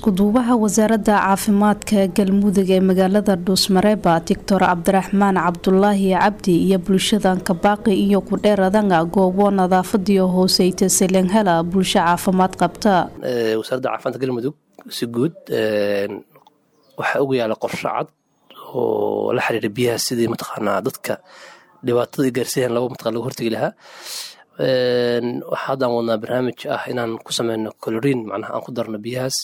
iskuduubaha wasaaradda caafimaadka galmudug ee magaalada dhuusmareeba doctor cabdiraxmaan cabdulaahi cabdi iyo bulshadan kabaaqi iyo kudheeradanga goobo nadaafadiyo hooseyta selenhala bulsho caafimaad qabta wasaaradda caafimaadka galmudug si guud waxaa ugu yaala qorsho cad oo la xiriira biyaha sidii mataqaanaa dadka dhibaatada gaarsiiyan laba mataqan lagu hortegi lahaa waxaa haddaan wadnaa barnaamij ah inaan ku sameyno coloriin macnaha aan ku darno biyahaas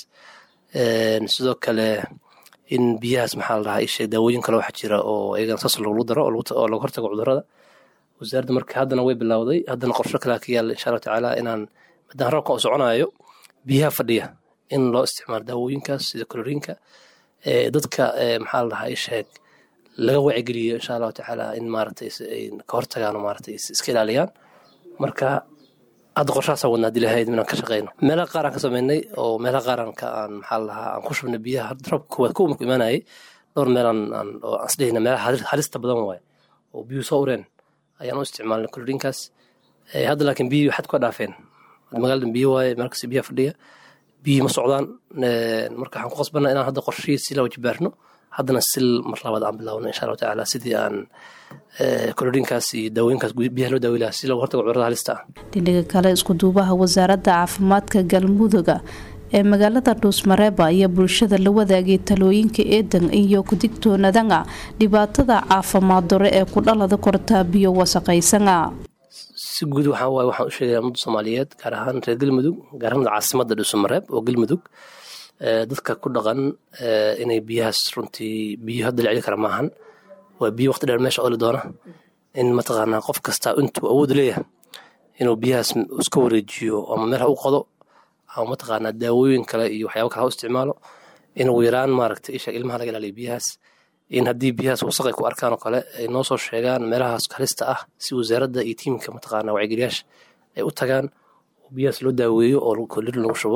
sidoo kale in biyahaas maxaa la dhahaa isheeg daawooyin kale waxaa jira oo iyagana saas lagu daro oo laga hortago cudurada wasaaradda marka haddana way bilowday haddana qorsho kalea ka yaalla insha allahu tacaala inaan maadaama roobka uu soconayo biyaha fadhiya in loo isticmaalo daawooyinkaas sida coloriinka dadka maxaa la dhahaa isheeg laga wacigeliyo insha allahu tacaala in maaragtay ay ka hortagaan oo maaragtay iska ilaaliyaan marka hadda qorshahaasaan wadna hadii lahayd inaan ka shaqeyno meelaha qaar aan ka sameynay oo meelaha qaar aan ka aan maxaa la dhahaa aan ku shubnay biyaha roobka koowaad kuwa marku imaanayay dhowr meel aan aan oo aan isdhehayna meelaha halista badan waaye oo biyuhu soo ureen ayaan u isticmaalnay koloriinkaas hadda laakiin biyuhu xad ka dhaafeen magaalada biyo waaye meel kasta biyaha fadhiya biyihii ma socdaan marka waxaan ku qasbanaa inaan hadda qorshihii si la wajibaarno haddana sil mar labaad aan bilaawno insha allahu tacaala sidii aan koloriinkaas iyo daawooyinkaas biyaha loo daawi lahaa si looga hortago cudurada halista ah dhinaga kale iskuduubaha wasaaradda caafimaadka galmuduga ee magaalada dhuusmareeba iyo bulshada la wadaagay talooyinka eedan iyo kudigtoonadanga dhibaatada caafimaad dore ee ku dhalada kortaa biyo wasaqaysanga si guud waxaa waaye waxaan u sheegaya ummadda soomaaliyeed gaar ahaan reer galmudug gaar ahaan caasimadda dhuusamareeb oo galmudug dadka ku dhaqan inay biyahaas runtii biyo hadda la celi kara maahan waa biyo waqti dheer meesha oli doona in mataqaanaa qof kasta intuu awood leeyahay inuu biyahaas iska wareejiyo ama meel ha u qodo ama mataqaanaa daawooyin kale iyo waxyaaba kale ha u isticmaalo in ugu yaraan maaragtay isha ilmaha laga ilaaliyo biyahaas in haddii biyahaas wasaq ay ku arkaan oo kale ay noo soo sheegaan meelahaas halista ah si wasaaradda iyo tiimka mataqaanaa wacigeliyaasha ay u tagaan oo biyahaas loo daaweeyo oo kolir lagu shubo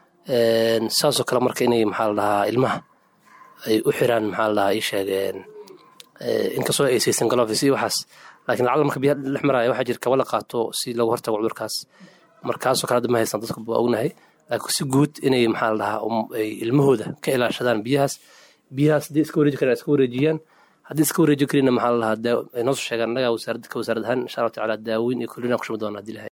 saasoo kale marka inay maxaa la dhahaa ilmaha ay u xiraan maxaa la dhahaa ii sheegeen inkastoo ay saysan galofis iyo waxaas laakiin lacala marka biyaha dhex maraya waxaa jira kaba la qaato si looga hortago cudurkaas markaasoo kale hadda ma haystaan dadka waa ognahay laakiin si guud inay maxaa la dhahaa ay ilmahooda ka ilaashadaan biyahaas biyahaas haddii iska wareeji karaan iska wareejiyaan haddii iska wareeji karina maxaa la dhahaa ay noo soo sheegaan annaga wasaaradda ka wasaarad ahaan insha allahu tacaala daaweyn iyo kulina ku shubi doona hadii lahay